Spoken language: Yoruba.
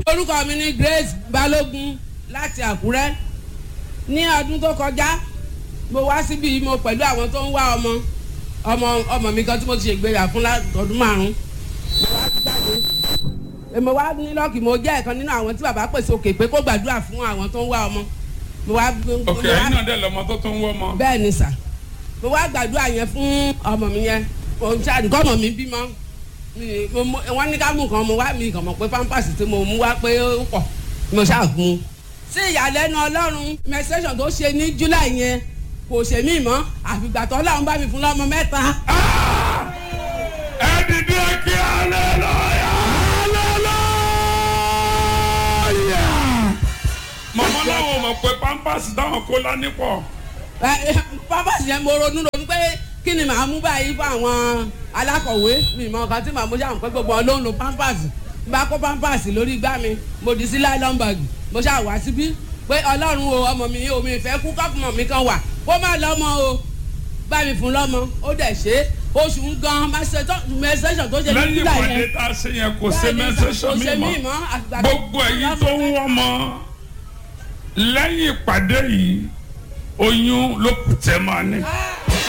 orúkọ mi ni Grace Balógun láti Àkúrẹ́ ní ọdún tó kọjá mo wá síbi mo pẹ̀lú àwọn tó ń wá ọmọ ọmọ ọmọ mi kan tí mo ti ṣègbéyà fún ọdún márùn-ún mo wá jáde mo wá ní lọ́ọ̀kì mo jẹ́ ẹ̀kan nínú àwọn tí bàbá pèsè òkè pé kó gbàdúrà fún àwọn tó ń wá ọmọ mo wá. ok ẹyin náà dẹ lọmọ tó tó ń wọ ọmọ. bẹ́ẹ̀ ni sà mo wá gbàdúrà yẹn fún ọmọ mi yẹn òun ṣáà nǹkan ọmọ mi bímọ wọ́n ní ká mú nǹkan mo wá mi kàn mọ̀ pé pampers tí mo mú wá pé ó pọ̀ mo ṣáà fún un. sí ìyàlẹ́nu ọlọ́run menstruation tó ṣe ní july yẹn kò ṣe mí mọ́ àfìgbà tó ọlọ́run bá mi fún lọ́mọ mẹ́ta. ẹ dìde kí hallelujah hallelujah. màmá náà wò mọ̀ pé pampers táwọn kó lání pọ̀. pampers yẹn mo ronú ronú pé kí ni màá mú báyìí fún àwọn alákọ̀wé mi mọ nǹkan tí màá mú ṣáà pé gbogbo wọn ló ń lo pampers bá kó pampers lórí igbá mi mo dì sí nylon bag mo ṣáà wá síbí pé ọlọ́run o ọmọ mi o mi fẹ́ kú kọ́pùmọ̀ mi kan wà kó má lọ́mọ o bá mi fún lọ́mọ ó dẹ̀ ṣe oṣù ń gan mẹsẹ̀sọ̀ tó ṣe ní lẹ́yìn júlà ìpàdé yẹn tá a ṣe yẹn kò ṣe mẹ́sẹ̀sọ̀ kò ṣe mi mí mọ́ mọ́ àgbà tó- gbogbo ẹ̀yin tó ń wọ́n mọ́ lẹ́yìn ìpàdé yìí oyún ló kù tẹ́ máa ní. Ah!